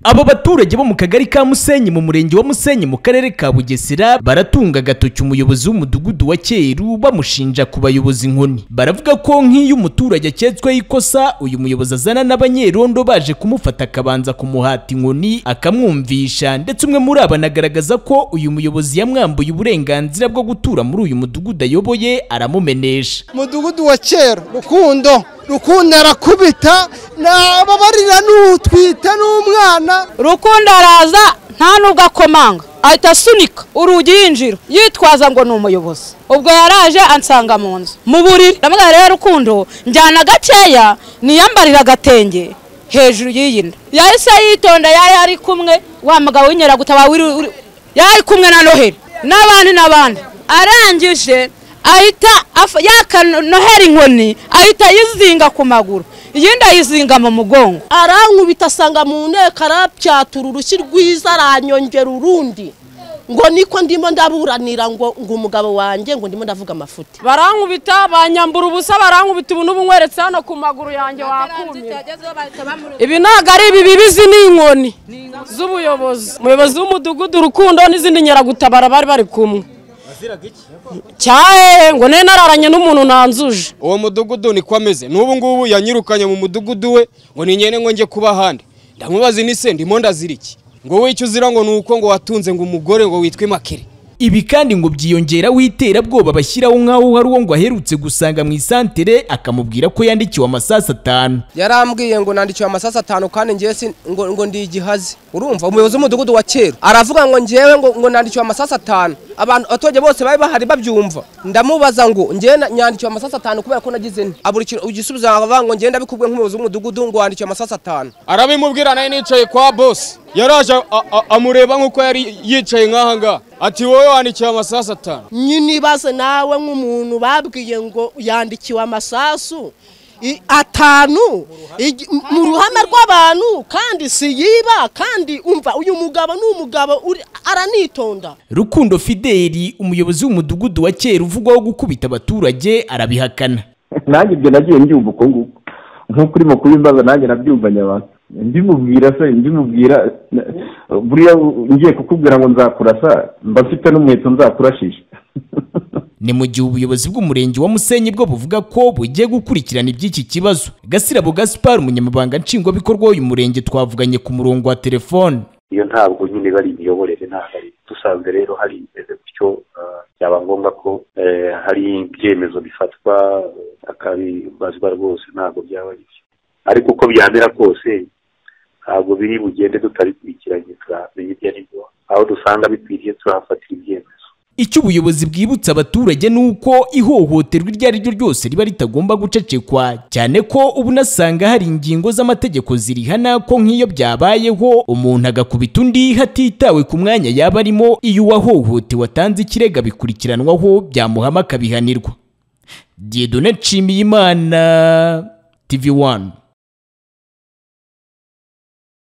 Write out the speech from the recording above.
abo baturage bo mu kagari ka musenyi mu murenge wa musenyi mu karere ka bugesera baratunga agatoki umuyobozi w'umudugudu wa cyeru bamushinja kubayoboza inkoni baravuga ko nk'iyo umuturage aketsweho ikosa uyu muyobozi azana n'abanyerondo baje kumufata akabanza kumuhata inkoni akamwumvisha ndetse umwe muri abo anagaragaza ko uyu muyobozi yamwambuye uburenganzira bwo gutura muri uyu mudugudu ayoboye aramumenesha umudugudu wa kera rukundo rukundo arakubita nababarira n'utwita n'umwana rukundo araza nta n'ubwo akomanga ahita asunika urugi yinjira yitwaza ngo ni umuyobozi ubwo yaraje ansanga mu nzu mu buriri ndamubwira rero rukundo njyana gakeya niyambarira agatenge hejuru y'iyi nda yahise yitonda yari ari kumwe wa mugabo w'inyeragutaba yari kumwe na noheli n'abandi n'abandi arangije ahita yakanohera inkoni ahita ayizinga ku maguru iyindi ayizinga mu mugongo arankubita asanga mu nteko arapyatura urushyi rwiza aranyongera urundi ngo niko ndimo ndaburanira ngo ngo umugabo wanjye ngo ndimo ndavuga amafuti barankubita banyambura ubusa barankubita ubu n'ubu nkweretse hano ku maguru yanjye wakumira ibi ntabwo ari ibi bibizi ni inkoni z'ubuyobozi umuyobozi w'umudugudu urukundo n'izindi nyeragutabara bari bari kumwe cyahe ngo nari nararanye n'umuntu nanzuje uwo mudugudu niko ameze n'ubu ngubu yanyirukanye mu mudugudu we ngo ni nyine ngo njye kuba ahandi ndamubaza ni se ndimo ndaziriki ngo wicyo uzira ngo ni uko ngo watunze ngo umugore ngo witwe makire ibi kandi ngo byiyongeraho iterabwoba bashyiraho nk'aho hari uwo ngo aherutse gusanga mu isantere akamubwira ko yandikiwe amasasu atanu yarambwiye ngo nandikiwe amasasu atanu kandi ngewe si ngo ndi igihazi urumva umuyobozi w'umudugudu wa kera aravuga ngo ngewe ngo nandikiwe amasasu atanu abantu abaturage bose bari bahari babyumva ndamubaza ngo ngewe nyandikiwe amasasu atanu kubera ko nagize nti abura ikintu ugisubizo avuga ngo ngenda bikubwe nk'umuyobozi w'umudugudu ngo wandikiwe amasasu atanu arabimubwira nawe nicaye kwa bosi yaraje amureba nk'uko yari yicaye nk'aha ngaha ati wowe wandikiwe amasasu atanu nyine ibaze nawe nk'umuntu babwiye ngo yandikiwe amasasu atanu mu ruhame rw'abantu kandi si yiba kandi umva uyu mugabo ni umugabo aranitonda rukundo fideli umuyobozi w'umudugudu wa kera uvugwaho gukubita abaturage arabihakana nanjye ibyo nagiye mbyumva uko nguko nk'uko urimo kubimbaza nanjye nabyumvanye abantu ndimubwira se ndimubwira buriya ngiye kukubwira ngo nzakurasa mba mfite n'umuheto nzakurashisha ni mu gihe ubuyobozi bw'umurenge wa musenyi bwo buvuga ko bugiye gukurikirana iby'iki kibazo gasirabo gaspar umunyamabanga nshingwabikorwa w'uyu murenge twavuganye ku murongo wa telefone iyo ntabwo nyine bari imiyoborere ntabwo ari dusanzwe rero hari imeze gutyo byaba ngombwa ko hari ibyemezo bifatwa akabibazwa rwose ntabwo byaba bibyo ariko uko byamera kose ntabwo biri bugende tutabikurikiranye turamenye ibyo ari byo aho dusanga bikwiriye turahafatira ibyemezo icyo ubuyobozi bwibutsa abaturage ni uko ihohoterwa iryo ari ryo ryose riba ritagomba gucecekwa cyane ko ubu nasanga hari ingingo z'amategeko zirihana ko nk'iyo byabayeho umuntu agakubita undi hatitawe ku mwanya yaba arimo iyo uwahohotewe atanze ikirego abikurikiranwaho byamuhama akabihanirwa diedone nshimiyimana tv wani